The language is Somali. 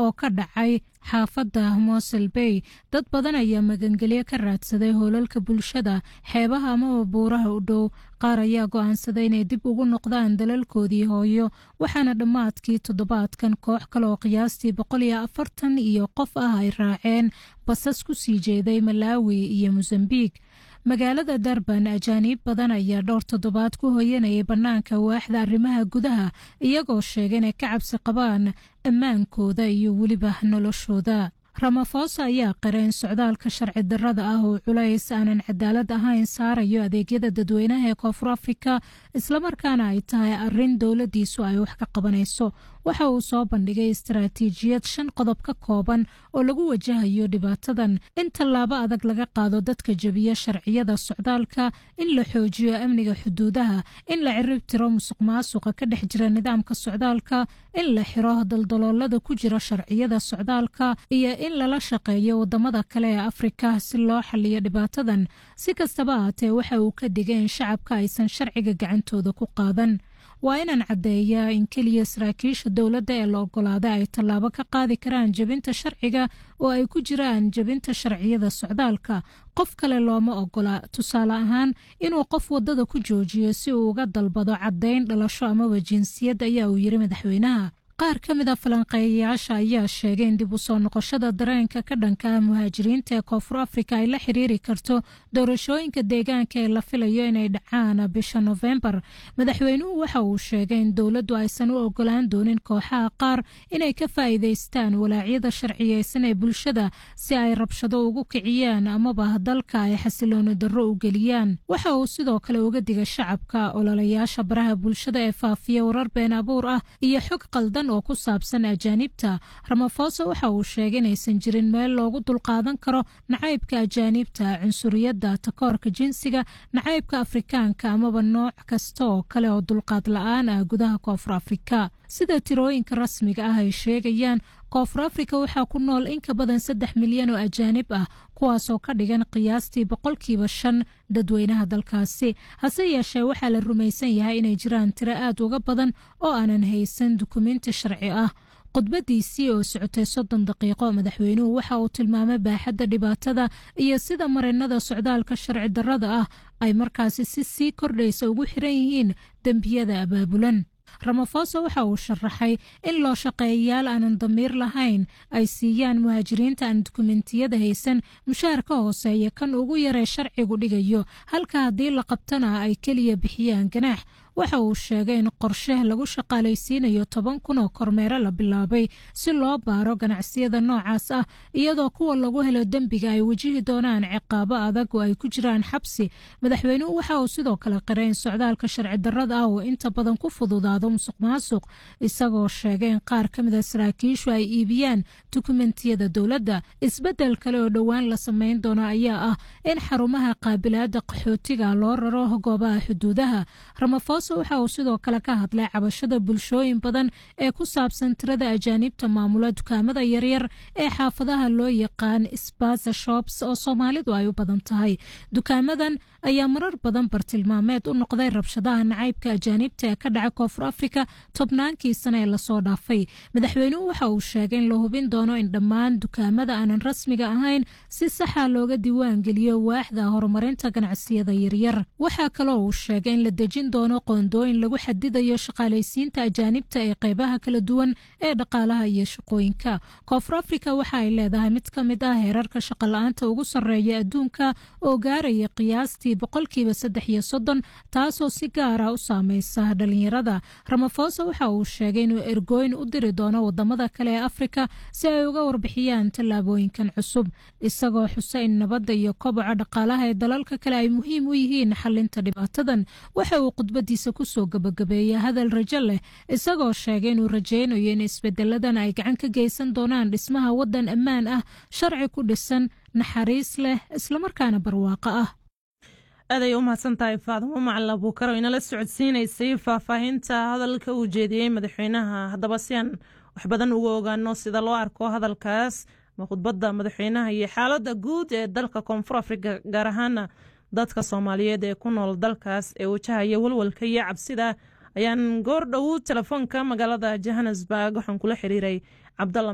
oo ka dhacay xaafadda mosel bay dad badan ayaa magangelyo ka raadsaday hoolalka bulshada xeebaha amaba buuraha u dhow qaar ayaa go-aansaday inay dib ugu noqdaan dalalkoodii hooyo waxaana dhammaadkii toddobaadkan koox kale oo qiyaastii boqol iyo afartan iyo qof ah ay raaceen basas ku sii jeeday malaawi iyo mosambiik magaalada darban ajaaniib badan ayaa dhowr toddobaad ku hoyanayay bannaanka waaxda arrimaha gudaha iyagoo sheegay inay ka cabsi qabaan ammaankooda iyo weliba noloshooda ramafosa ayaa qireen socdaalka sharci darrada ah oo culays aanan cadaalad ahayn saarayo adeegyada dadweynaha ee koonfur afrika islamarkaana ay tahay arin dowladiisu ay wax ka qabanayso waxa uu soo bandhigay istaraatiijiyad shan qodob ka kooban oo lagu wajahayo dhibaatadan in tallaabo adag laga qaado dadka jebiya sharciyada socdaalka in la xoojiyo amniga xuduudaha in la cirib tiro musuq maasuqa ka dhex jira nidaamka socdaalka in la xiro daldaloolada ku jira sharciyada socdaalka iyo in lala shaqeeyo wadamada kale ee afrika si loo xaliyo dhibaatadan si kastaba ahaatee waxa uu ka digay in shacabka aysan sharciga gacantooda ku qaadan waa inaan caddeeyaa in keliya saraakiisha dowladda ee la ogolaaday ay tallaabo ka qaadi karaan jebinta sharciga oo ay ku jiraan jebinta sharciyada socdaalka qof kale looma ogola tusaale ahaan inuu qof waddada ku joojiyo si uu uga dalbado caddayn dhalasho amaba jinsiyad ayaa uu yiri madaxweynaha qaar ka mid a falanqeeyayaasha ayaa sheegay in dib u soo noqoshada dareenka ka dhanka ah muhaajiriinta ee koonfur afrika ay la xiriiri karto doorashooyinka deegaanka ee la filayo inay dhacaan bisha nofembar madaxweynuhu waxa uu sheegay in dowladdu aysan u ogolaan doonin kooxaha qaar inay ka faa'iidaystaan walaacyada sharciyeysan ee bulshada si ay rabshado ugu kiciyaan amaba dalka ay xasilooni darro u geliyaan waxa uu sidoo kale uga digay shacabka ololayaasha baraha bulshada ee faafiya warar been abuur ah iyo xog qaldan oo ku saabsan ajaanibta ramafosa waxa uu sheegay inaysan jirin meel loogu dulqaadan karo nacaybka ajaanibta cunsuriyadda takoorka jinsiga nacaybka afrikaanka amaba nooc kasta oo kale oo dulqaad la-aan ah gudaha koonfur afrika sida tirooyinka rasmiga ah ay sheegayaan koonfur afrika waxaa ku nool in ka badan saddex milyan oo ajaanib ah kuwaasoo ka dhigan qiyaastii boqolkiiba shan dadweynaha dalkaasi hase yeeshee waxaa la rumaysan yahay inay jiraan tiro aad uga badan oo aanan haysan dukumenti sharci ah khudbadiisii oo socotay soddon daqiiqo madaxweynuhu waxa uu tilmaamay baaxadda dhibaatada iyo sida marinada socdaalka sharci darrada ah ay markaasi si sii kordhaysa ugu xiran yihiin dembiyada abaabulan ramafosa waxa uu sharaxay in loo shaqeeyayaal aanan damiir lahayn ay siiyaan muhaajiriinta aan dukumentiyada haysan mushaar ka hooseeya kan ugu yaree sharcigu dhigayo halka haddii la qabtana ay keliya bixiyaan ganaax waxa uu sheegay in qorshe lagu shaqaalaysiinayo toban kun oo kormeero la bilaabay si loo baaro ganacsiyada noocaas ah iyadoo kuwa lagu helo dembiga ay wajihi doonaan ciqaabo adag oo ay ku jiraan xabsi madaxweynuhu waxa uu sidoo kale qiray in socdaalka sharci darrada ah oo inta badan ku fududaado musuq maasuq isagoo sheegay in qaar ka mid a saraakiishu ay iibiyaan dukumentiyada dowladda isbeddel kale oo dhowaan la samayn doono ayaa ah in xarumaha qaabilaada qaxootiga loo raro goobaha xuduudaha ramafosa waxa uu sidoo kale ka hadlay cabashada bulshooyin badan ee ku saabsan tirada ajaanibta maamula dukaamada yaryar ee xaafadaha loo yaqaan sbaza shops oo soomaalidu ay u badan tahay dukaamadan ayaa marar badan bartilmaameed u noqday rabshadaha nacaybka ajaanibta ee ka dhaca koonfur afrika tobnaankii sane ee lasoo dhaafay madaxweynuhu waxa uu sheegay in la hubin doono in dhammaan dukaamada aanan rasmiga ahayn si saxa looga diiwaan geliyo waaxda horumarinta ganacsiyada yaryar waxaa kaloo uu sheegay in la dejin doono qoondooyin lagu xadidayo shaqaalaysiinta ajaanibta ee qeybaha kala duwan ee dhaqaalaha iyo shaqooyinka koonfur afrika waxa ay leedahay mid ka mid ah heerarka shaqala-aanta ugu sarreeya adduunka oo gaaraya qiyaastii boqolkiiba saddex iyo soddon taasoo si gaara u saameysa dhalinyarada ramafosa waxa uu sheegay inuu ergooyin u diri doono wadamada kale ee afrika si ay uga warbixiyaan tallaabooyinkan cusub isagoo xusa in nabadda iyo koboca dhaqaalaha ee dalalka kale ay muhiim u yihiin xalinta dhibaatadan waxa uu khudbadiisa kusoo gabagabeeyay hadal rajo leh isagoo sheegay inuu rajaynayo in isbedeladan ay gacan ka geysan doonaan dhismaha waddan ammaan ah sharci ku dhisan naxariis leh islamarkaana barwaaqo ah aaday u mahadsan tahay faadimo macalin abuukaro inala socodsiinaysay faahfaahinta hadalka uu jeediyey madaxweynaha haddaba si aan wax badan uga ogaano sida loo arko hadalkaas ma khudbadda madaxweynaha iyo xaaladda guud ee dalka koonfur afrika gaar ahaana dadka soomaaliyeed ee ku nool dalkaas ee wajahaya walwalka iyo cabsida ayaan goor dhow telefoonka magaalada johannesburg waxaan kula xiriiray cabdalla